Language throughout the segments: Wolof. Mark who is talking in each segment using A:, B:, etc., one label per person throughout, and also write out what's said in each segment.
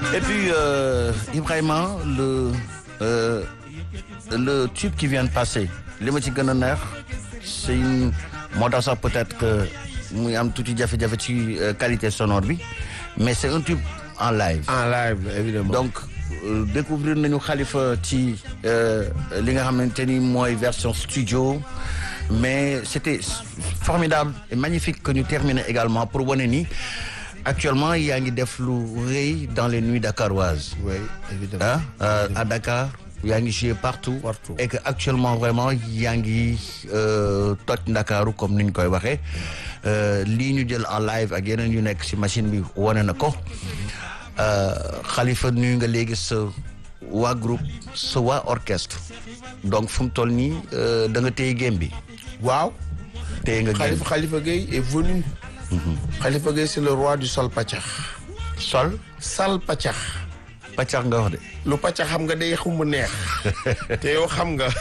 A: Et puis, euh, Ibrahima, le, euh, le tube qui vient de passer, li ma ci gën a neex c'est une moo tax sax peut-être que muy am tuuti jafe-jafe ci euh, qualité sonore bi mais c'est un tube en live.
B: en live évidemment
A: donc euh, découvrir nañu Khalifa ci euh, li nga xamante ni mooy version studio mais c'était formidable et magnifique que ñu terminer également pour wane ni actuellement yaa ngi def lu rëy dans les nuits dakaroises
B: oui évidemment
A: ah euh, à Dakar yaa ngi joué partout
B: Partout.
A: et que actuellement vraiment yaa ngi euh, toj Ndakaaru comme ni ñu koy waxee Euh, lii ñu jël en live ak yeneen yu nekk ci machine bi wane na ko Euh, Khalifa nuyu nga léegi sa waa groupe sa waa orchestre donc fu mu toll nii euh, da nga téye game bi
B: waaw
A: téye nga game
B: Khalifa Khalifa Gueye est venu Khalifa Gueye c'est le roi du sol paccax
A: sol
B: sal paccax
A: pàccax nga wax de
B: lu paccax xam nga day xumb neex te yow xam nga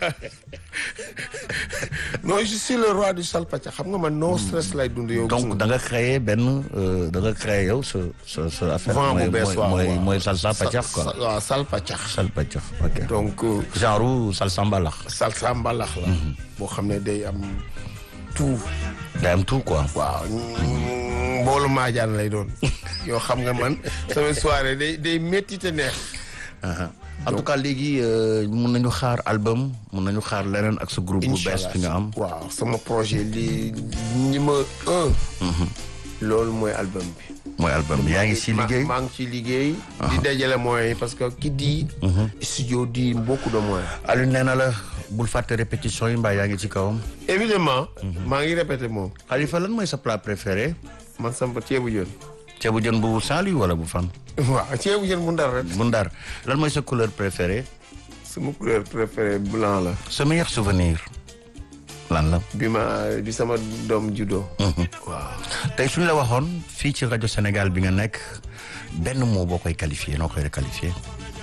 B: non je suis le roi du sal paccax xam nga man no stress lay dund yow gis
A: donc
B: nga.
A: da nga créé benn euh, da nga créé yow sa sa sa affaire
B: vent bu
A: mooy
B: bees waaw
A: mooy
B: waaw.
A: mooy salsa pàccax quoi
B: Sa- waaw sal paccax
A: sal pàccax ok
B: donc euh,
A: genre u salsa mbalax
B: salsa mbalax la boo xam ne day am tout
A: day am tout quoi
B: waaw mboolu maajaan lay doon yoo xam nga man sama soirée day day métti te neex
A: en tout cas léegi euh, mun nañu xaar album mun nañu xaar leneen ak sa groupe bu bees bi nga am
B: waaw sama projet li numéro un loolu mooy album bi
A: mooy album bi yaa ngi si
B: Ma-
A: liggéey
B: maa ngi ci liggéey di dajale moyens yi parce que ki di studio di beaucoup de moyens
A: Aliou nee na la bul fàtte répétition yi mbaa yaa ngi ci kawam
B: évidemment maa ngi répété moom
A: Khalifa lan mooy sa plat préféré
B: man sama ceebu jën
A: ceebu jën bu Saint-Louis wala bu fan
B: waaw ceebu jën bu ndar rek
A: bu Ndar lan mooy sa couleur préférée
B: sama couleur préférée blanc la
A: sa meilleur souvenir lan la
B: bi ma bi sama doom juddoo waaw
A: tey suñu la waxoon fii ci rajo Sénégal bi nga nekk benn mot boo koy qualifié noo koy qualifié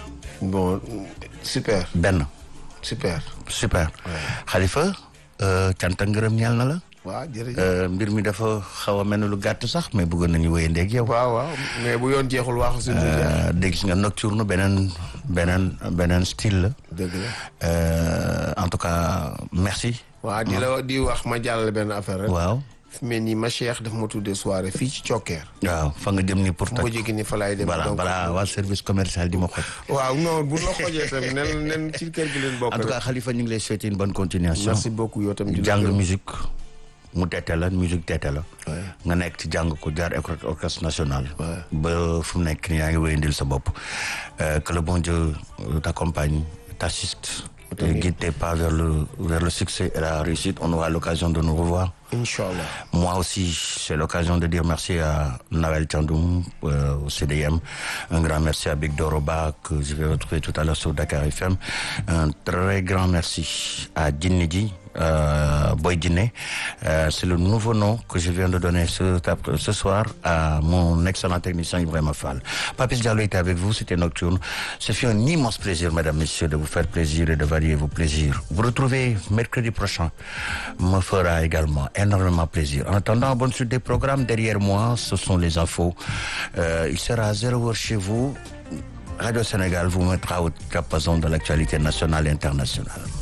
B: bon super
A: benn
B: super
A: super Khalifa euh, cant ak ngërëm ñeel na la
B: waaw jërëjëf
A: Euh, mbir mi dafa xaw a mel ni lu gàtt sax mais bëggoon nañu wéy ndeeg yow.
B: waaw waaw mais bu yoon jeexul wax suñu jeex
A: Euh, dégg nga nocturne beneen beneen beneen style la.
B: dëgg la
A: Euh, en tout cas merci.
B: waaw di la di wax ma jàllale benn affaire rek
A: waaw
B: fi mel ni ma cheikh daf ma tuddee soirée fii ci Cokkeer
A: waaw fa nga jëm ni pour
B: mu ko
A: toj.
B: jéggi ni fa laay dem
A: voilà
B: donc
A: voilà waa service commercial di ma xoj.
B: waaw non bu la xojee tamit nen nen ci kër gi leen bokk
A: en tout cas
B: rek
A: Khalifa ñu ngi lay souhaiter une bonne continuation.
B: merci beaucoup yow tamit di la
A: jàng
B: gërëm.
A: musique mu tete la musique tete la.
B: Ouais.
A: nga nekk ci jàng ko jaar école orchestre national.
B: Ouais.
A: ba fu mu nekk nii yaa ngi wéyandil sa bopp. Euh, que le bon Dieu euh, t'accompagne t'assiste. et guide tes pas vers le vers le succès et la réussite on aura l'occasion de nous revoir.
B: Inch'Allah
A: Moi aussi, c'est l'occasion de dire merci à Nawel Tchandoum euh, au CDM. Un grand merci à Big Doroba que je vais retrouver tout à l'heure sur Dakar FM. Un très grand merci à Djinidji, euh, Boy Djiné. Euh, c'est le nouveau nom que je viens de donner ce, ce soir à mon excellent technicien Ibrahim Fall. Papis Diallo était avec vous, c'était Nocturne. Ce fut un immense plaisir, mesdames, messieurs, de vous faire plaisir et de varier vos plaisirs. Vous retrouvez mercredi prochain me fera également énormément plaisir. En attendant, bonne suite des programmes. Derrière moi, ce sont les infos. Euh, il sera à zéro heure chez vous. Radio Sénégal vous mettra au diapason de l'actualité nationale et internationale.